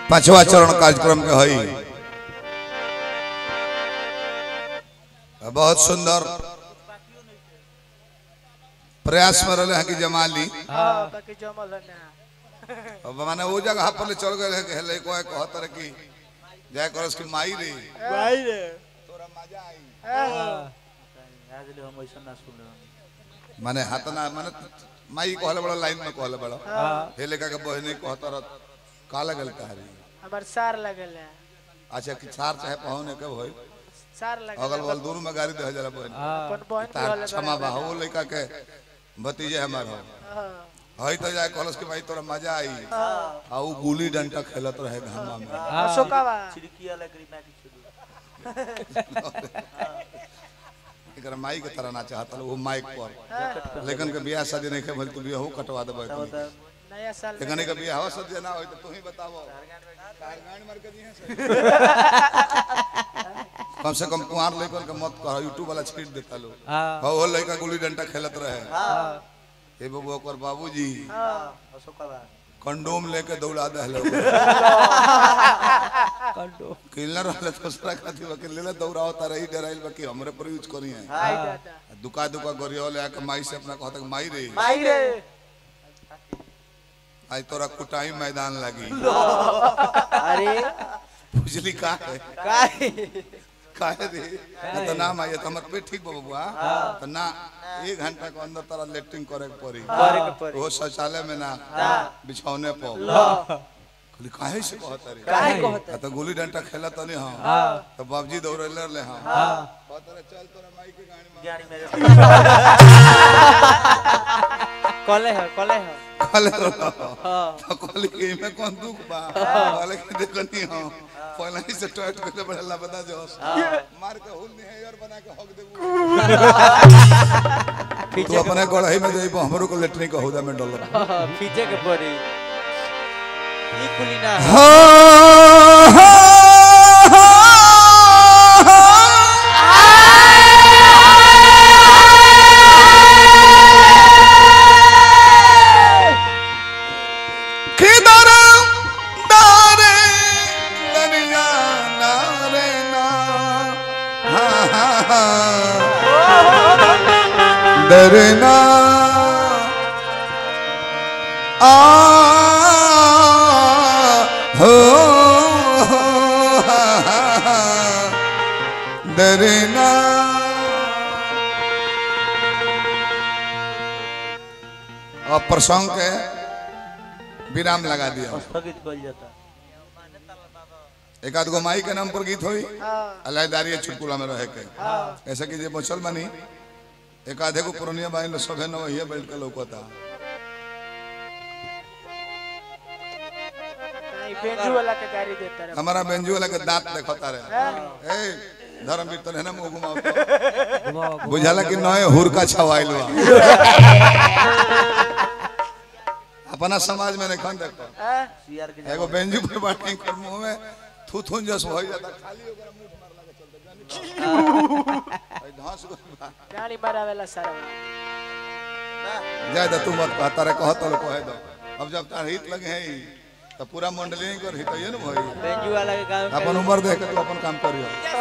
पांचवा चरण कार्यक्रम के हई बहुत सुंदर प्रयास में रहे हैं कि जमा ली हाँ बाकी जमल है ना अब माने वो जगह पर ले चल गए है कि हेले को कहत रहे कि जय करस की माई रे भाई रे तोरा मजा आई आज ले हम ऐसा ना सुन माने हाथ ना माने माई कहले बड़ा लाइन में कहले बड़ा हेले का के बहने कहत रह का लगल कहरी हमार सार लगल है अच्छा कि सार चाहे पहुने के होई सार लगल अगल बगल दूर में गाड़ी दे जला बहन अपन बहन के तार वाले क्षमा बा हो लइका के भतीजे हमार हो हाँ हई तो जाए कहलस कि भाई तोरा मजा आई आ उ गुली डंडा खेलत रहे घामा में अशोकावा छिड़की वाला करी ना किछु एकरा माई के तरह ना चाहत वो माइक पर लेकिन के बियाह शादी नहीं खेल तू बियाह कटवा देबे नया साल में लेकिन के बियाह हो सद ना होई तो तू ही बतावो कार गांड मार के दिए से कम से कम कुआर लेकर के मत कह यूट्यूब वाला छीट देता लो हो हो लइका गुली डंडा खेलत रहे ए बबू ओकर बाबूजी अशोकवा कंडोम लेके दौड़ा दहलो किलर रहले दूसरा खातिर के लेले दौड़ाओ तारे ही डराइल बाकी हमरे पर यूज करी है आई दादा दुका दुका गरियो ले आके माई से अपना कहता कि माई रे माई रे आज तोरा कुटाई मैदान लगी अरे बुझली का है काय काहे रे ना तो नाम आई तो हमर पेट ठीक बा बबुआ तो ना एक घंटा के अंदर तारा लेटरिंग करे के पड़ी करे के पड़ी वो शौचालय में ना बिछौने पर कहली काहे से कहता रे काहे कहता आ तो गुली डंडा खेला तो नहीं हम तो बाबूजी दौड़ले ले हम कहता रे चल तोरा माई के गाड़ी में गाड़ी में कले है कले है कहले रहो तो कहली कि में कौन दुख बा कहले कि देखो नहीं हम पहले ही से टॉयट करले बड़ा बता जो मार के हुल नहीं है और बना के हक देबू तू अपने गढ़ई में जइबो हमरो को लेटरिंग के हौदा में डॉलर पीछे के पड़ी ई खुली ना किधर दारे दरिया नारे ना हा हा हा डरना आ हो हा हा हा डरना और प्रसंग के विराम लगा दिया स्थगित कर जाता एक आध गो माई के नाम पर गीत होई हाँ अलायदारी चुटकुला में रहे के ऐसे कि जे बचल बनी एक आधे को पुरनिया बाई लो सभे न वही बैठ के लौकता नहीं बेंजू वाला के गाड़ी देता रहे हमारा बेंजू वाला के दांत देखता रहे ए धर्मवीर तो ना मुंह घुमाओ तो। बुझाला कि नए हुरका छवाइल बा अपना समाज में नहीं देखो हाँ सीआर के एगो बेंजू पर बाटी कर मुंह में थू थू जस हो जाता खाली ओकरा मुंह मारला के चलता जानी भाई घास गइल बा। गाड़ी मारावेला सारा जाए तो तू मत कह तारे कह तो कहे दो अब जब तार हित लगे हैं तो पूरा मंडली नहीं कर हित ये ना भाई बेंजू वाला के गांव अपन उम्र देख के तू अपन काम करियो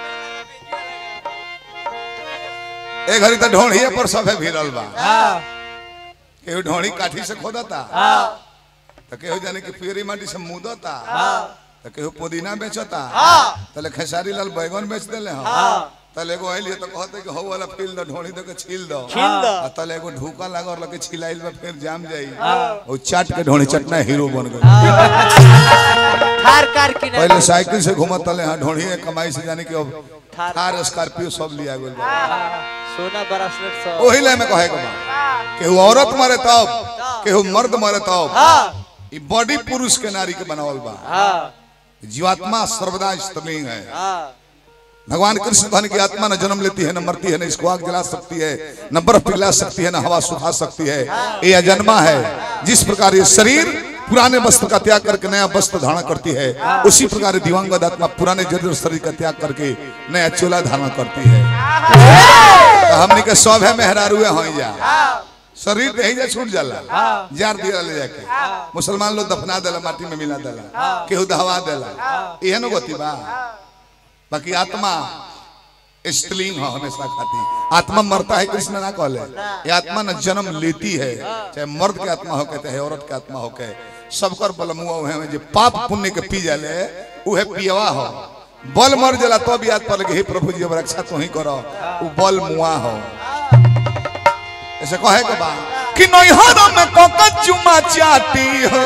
ए घड़ी तो ढोढ़िए पर सभे भिड़ल बा केहू ढोढ़ी काठी से खोदता तो केहू जाने कि पियरी माटी से मुदता तो केहू पुदीना बेचता तले खेसारी लाल बैगन बेच देले हम तले एगो आइल तो कहते कि हो वाला फील दो ढोढ़ी दो के छील दो छील दो। आ तले एगो ढूका लागल लगे छिलाइल बा फिर जाम जाई ओ चाट के ढोढ़ी चटना हीरो बन गई थार कार की ना पहले साइकिल से घूमत तले हाँ ढोढ़ी के कमाई से जाने कि अब थार- थार स्कॉर्पियो सब लिया गेल बा सोना ब्रासलेट सब ओही ले में कहे के बा केहू औरत मरे तब केहू मर्द मरे तब ई बॉडी पुरुष के नारी के बनावल बा हां जीवात्मा सर्वदा स्त्रीलिंग है हां भगवान कृष्ण धन की आत्मा न जन्म लेती है न मरती है न इसको आग जला सकती है न बर्फ पिघला सकती है न हवा सुखा सकती है ये अजन्मा है जिस प्रकार ये शरीर पुराने वस्त्र का त्याग करके नया वस्त्र धारण करती है उसी प्रकार दिवंगत आत्मा पुराने जर्जर शरीर का त्याग करके नया चोला धारण करती है तो हमने के सौभे मेहरारुए हो जा शरीर दही जा छूट जाला जार दिया ले जाके मुसलमान लोग दफना देला माटी में मिला देला केहू दहवा देला इहे न गति बा बाकी आत्मा स्त्रीलिंग हो हमेशा खाती आत्मा मरता है कृष्ण ना कहले ये आत्मा न जन्म लेती है चाहे मर्द के आत्मा हो चाहे औरत के आत्मा हो के सबकर बलमुआ है जे पाप पुण्य के पी जाले उहे पियवा हो बल मर जाला तब याद पड़े कि हे प्रभु जी अब रक्षा तू ही करो उ बल मुआ हो ऐसे कहे के बा कि नैहर में कोका चुमा चाटी हो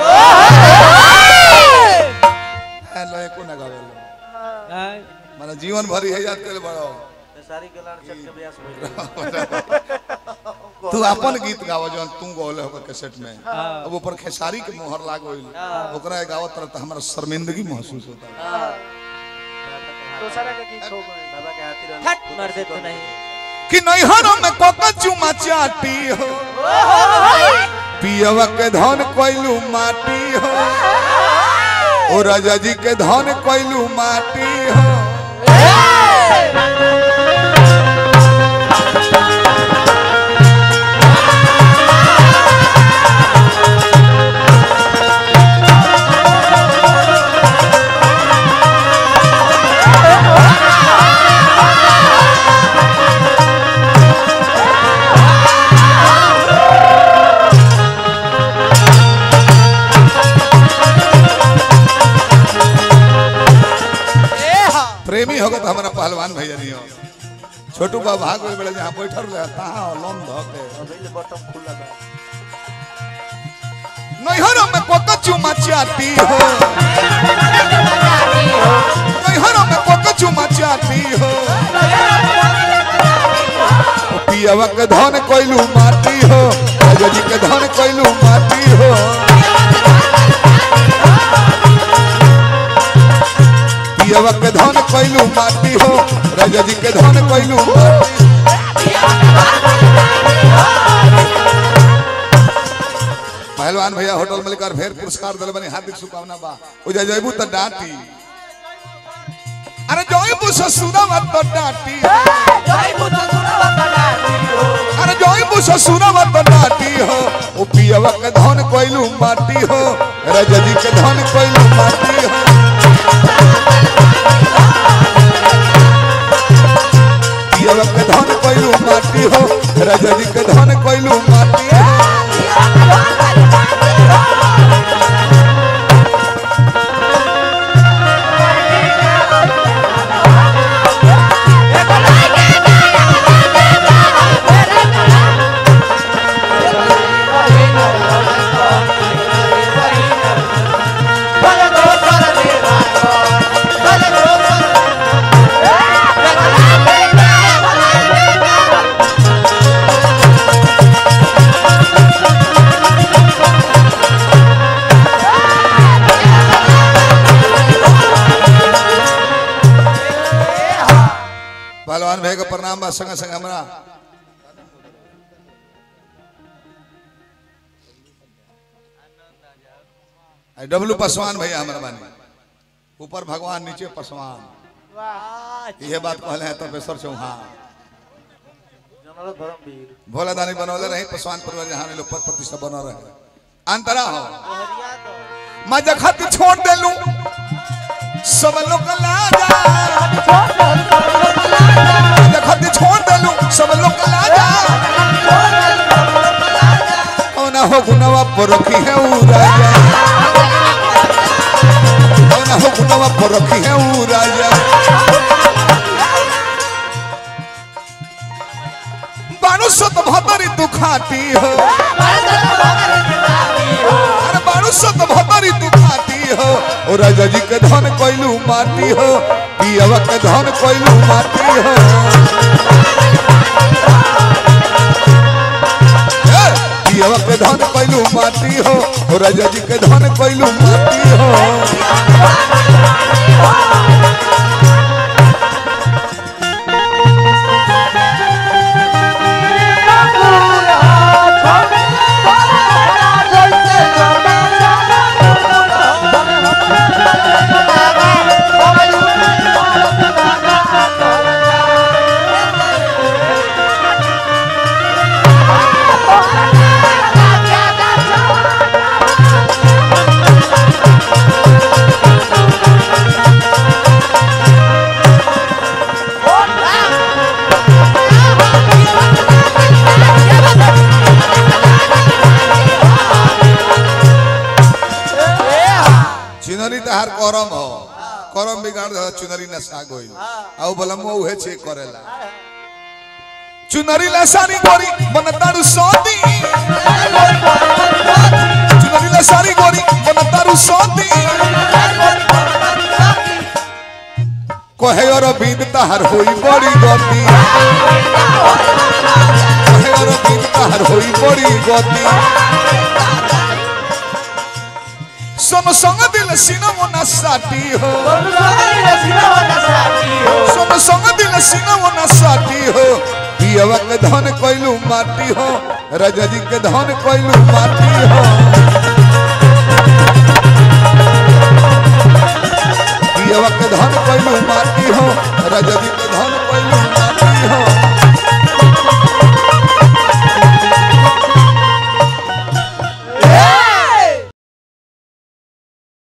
हेलो एको ना गावे माने जीवन भरी है याद करे बड़ो सारी गलान चल के ब्यास भइल तू अपन गीत गावो जौन तू गौले हो कैसेट में अब ऊपर खेसारी के मोहर लाग गइल ओकरा गावत तरह तो हमरा शर्मिंदगी महसूस होता दूसरा के गीत हो गए बाबा के हाथी रहन हट मर दे तू नहीं कि नैहर में कोका चुमा चाटी हो पियवा के धन कोइलू माटी हो ओ राजा जी के धन कोइलू माटी हो प्रेमी होगा तो हमारा पहलवान भैया नहीं हो छोटू बा भाग गए बेटा जहाँ बैठल रहे कहाँ हो लोन धो के अभी बटन खुला बा नैहर में कोका चुमा चाटी हो नैहर में कोका चुमा चाटी हो ओ पियवा के धन कोइलू माटी हो राजा जी के धन कोइलू माटी हो पियवा के धन कोइलू माटी हो राजा जी के धन कोइलू माटी पहलवान भैया होटल में लेकर फिर पुरस्कार दिल बनी हार्दिक शुभकामना बा उजा जयबू तो डांटी अरे जयबू ससुरवा तो डांटी अरे जयबू ससुरवा तो डांटी हो ओ पियवा के धन कोइलू माटी हो राजा जी के धन कोइलू माटी हो पियवा के धन कोइलू माटी हो राजा जी के धन कोइलू माटी हो पहलवान भाई का प्रणाम बा संग संग हमरा आई डब्लू पासवान भैया हमारा बानी ऊपर भगवान नीचे पासवान वाह ये बात कहले हैं तपेश्वर चौहान जनरल धर्मवीर भोला दानी बनौले रही पासवान परिवार जहाँ लोग पद प्रतिष्ठा बना रहे अंतरा हो हरिया तो मैं जखत छोड़ देलू सब लोग लाजा जखत छोड़ देलू सब लोग लाजा कौना हो गुनवा पर रखी है ऊ राजा कौना हो गुनवा पर रखी है ऊ राजा बाणु सत भतरी तू खाती हो अरे बाणु सत भतरी तू खाती हो ओ राजा जी के धन कोइलू माटी हो पियवा के धन कोइलू माटी हो ए, पियवा के धन कोइलू माटी हो ओ राजा जी के धन कोइलू माटी हो Thank चुनरी तहार करम हो करम बिगाड़ दे चुनरी नसा गइल आउ बलम उहे छे करेला चुनरी लसारी गोरी बनतारू सोती चुनरी लसारी गोरी बनतारू सोती कहे और बीन तहार होई बड़ी गति कहे और बीन तहार होई बड़ी गति सोनो संग दिल सिनमो न साटी हो सोनो संग दिल सिनमो न साटी हो पियवा के धन कोइलू माटी हो राजा जी के धन कोइलू माटी हो पियवा के धन कोइलू माटी हो राजा जी के धन कोइलू माटी